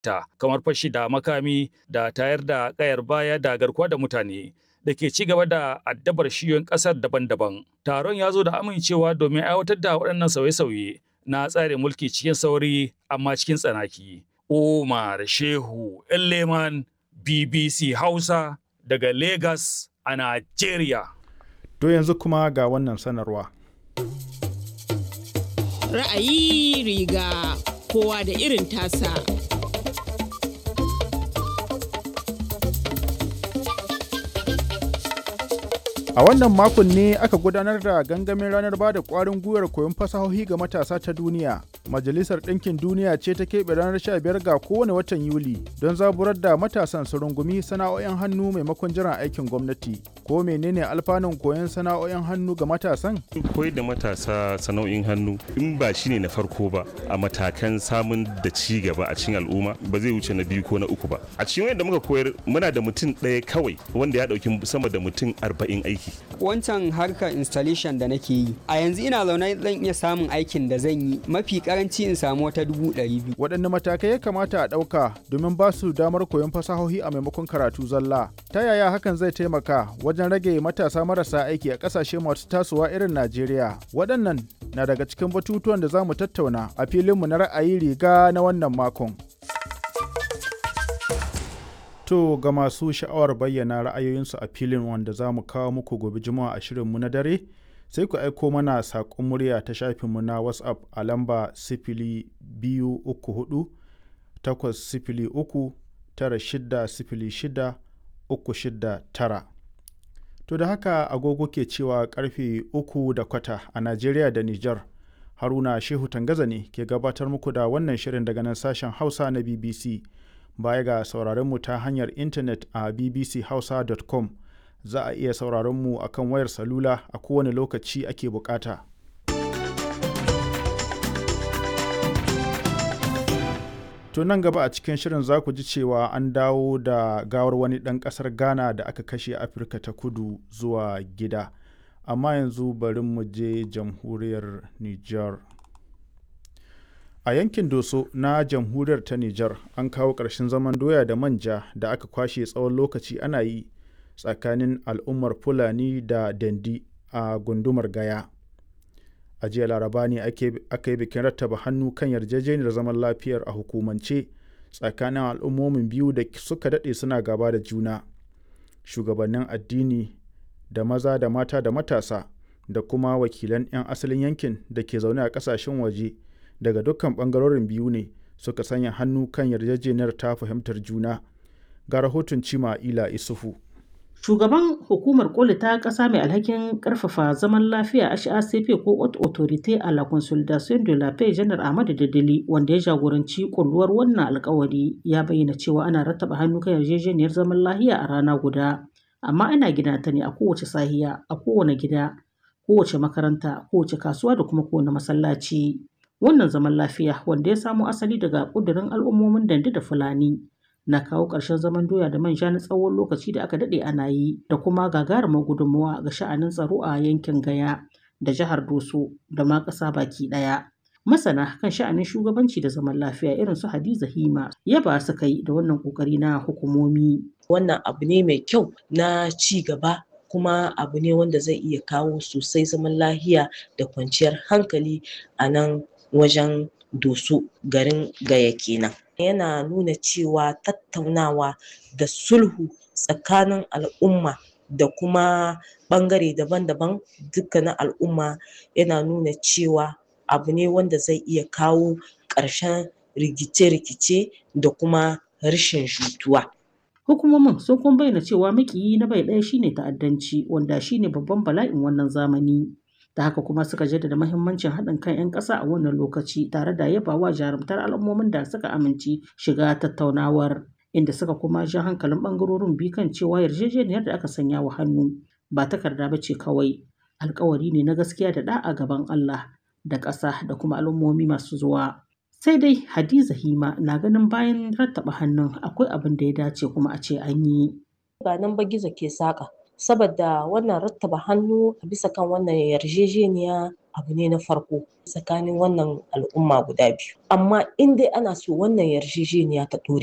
ta kamar fashi da makami da tayar da kayar baya da garkuwa da mutane da ke ci gaba da addabar shiyoyin ƙasar daban-daban. Taron ya zo da amincewa domin aiwatar da waɗannan sauye-sauye na tsarin mulki cikin sauri amma cikin tsanaki. Umar Shehu Leman BBC Hausa daga Lagos a Najeriya. To yanzu kuma ga wannan sanarwa. Ra'ayi riga kowa da irin tasa. A wannan makon ne aka gudanar da gangamin ranar ba da ƙwarin gwiwar koyon fasahohi ga matasa ta duniya. Majalisar Ɗinkin Duniya ce ta keɓe ranar 15 ga kowane watan Yuli don zaburar da matasan su rungumi sana'o'in hannu maimakon jiran aikin gwamnati. Ko menene alfanun koyon sana'o'in hannu ga matasan? Koyar da matasa sana'o'in hannu in ba shi ne na farko ba a matakan samun da ci gaba a cikin al'umma ba zai wuce na biyu ko na uku ba. A cikin wanda muka koyar muna da mutum ɗaya kawai wanda ya ɗauki sama da mutum arba'in aiki. Wancan harkar installation da nake yi a yanzu ina zaune zan iya samun aikin da zan yi mafi karanci in samu wata dubu ɗari biyu. Waɗanne matakai ya kamata a ɗauka domin ba su damar koyon fasahohi a maimakon karatu zalla? Ta yaya hakan zai taimaka wajen rage matasa marasa aiki a ƙasashe masu tasowa irin Najeriya? Waɗannan na daga cikin batutuwan da za mu tattauna a filinmu na ra'ayi riga na wannan makon. To ga masu sha'awar bayyana ra'ayoyinsu a filin wanda za mu kawo muku gobe juma'a a shirinmu na dare sai ku aiko mana saƙon murya ta shafinmu na WhatsApp a lamba sifili biyu uku hudu takwas sifili uku tara shida sifili shida uku shida tara. To da haka agogo ke cewa karfe uku da kwata a Najeriya da Nijar. Haruna Shehu Tangaza ne ke gabatar muku da wannan shirin daga nan sashen Hausa na BBC. baya ga sauraronmu ta hanyar intanet a bbchausa.com za a iya sauraronmu a kan wayar salula a kowane lokaci ake bukata. To nan gaba a cikin shirin za ku ji cewa an dawo da gawar wani ɗan ƙasar Ghana da aka kashe Afirka ta kudu zuwa gida. Amma yanzu bari mu je jamhuriyar Nijar. A yankin Doso na jamhuriyar ta Nijar an kawo ƙarshen zaman doya da manja da aka kwashe tsawon lokaci ana yi tsakanin al'ummar Fulani da Dandi a gundumar Gaya. A jiya Laraba ne aka yi bikin rattaba hannu kan yarjejeniyar zaman lafiyar a hukumance tsakanin al'ummomin biyu da suka daɗe suna gaba da juna. Shugabannin addini da maza da mata da matasa da kuma wakilan 'yan asalin yankin da ke zaune a ƙasashen waje. daga dukkan bangarorin biyu ne suka sanya hannu kan yarjejeniyar ta fahimtar juna ga rahoton cima ila isufu shugaban hukumar koli ta ƙasa mai alhakin ƙarfafa zaman lafiya HACP ko Haute Autorité à la Consolidation de la Paix janar Ahmadu Dadali wanda ya jagoranci kulluwar wannan alkawari ya bayyana cewa ana rattaba hannu kan yarjejeniyar zaman lafiya a rana guda amma ana gina ta ne a kowace sahiya a kowane gida kowace makaranta kowace kasuwa da kuma kowane masallaci Wannan zaman lafiya wanda ya samo asali daga ƙudurin al'ummomin Dandi da Fulani na kawo ƙarshen zaman doya da manja na tsawon lokaci da aka daɗe ana yi da kuma gagarumar gudunmawa ga sha'anin tsaro a yankin Gaya da jihar Doso da ma ƙasa baki ɗaya. Masana kan sha'anin shugabanci da zaman lafiya irin su Hadiza Hima yaba su kai da wannan ƙoƙari na hukumomi. Wannan abu ne mai kyau na ci gaba kuma abu ne wanda zai iya kawo sosai zaman lahiya da kwanciyar hankali a nan wajen doso garin gaya kenan yana nuna cewa tattaunawa da sulhu tsakanin al'umma da kuma ɓangare daban-daban dukkanin al'umma yana nuna cewa abu ne wanda zai iya kawo ƙarshen rikice-rikice da kuma rashin jituwa. Hukumomin sun kuma bayyana cewa makiyi na bai ɗaya shine ta'addanci wanda shine babban bala'in wannan zamani. da haka kuma suka jaddada mahimmancin haɗin kan 'yan ƙasa a wannan lokaci tare da yabawa jarumtar al'ummomin da suka amince shiga tattaunawar inda suka kuma ja hankalin ɓangarorin biyu kan cewa yarjejeniyar da aka sanya wa hannu ba takarda ba ce kawai alkawari ne na gaskiya da ɗa'a gaban Allah da ƙasa da kuma al'ummomi masu zuwa. Sai dai Hadiza Hima na ganin bayan rattaba hannun akwai abin da ya dace kuma a ce an yi. Ba nan ba gizo ke saƙa. saboda wannan rattaba hannu bisa kan wannan yarjejeniya abu ne na farko tsakanin wannan al'umma guda biyu amma in dai ana so wannan yarjejeniya ta ɗore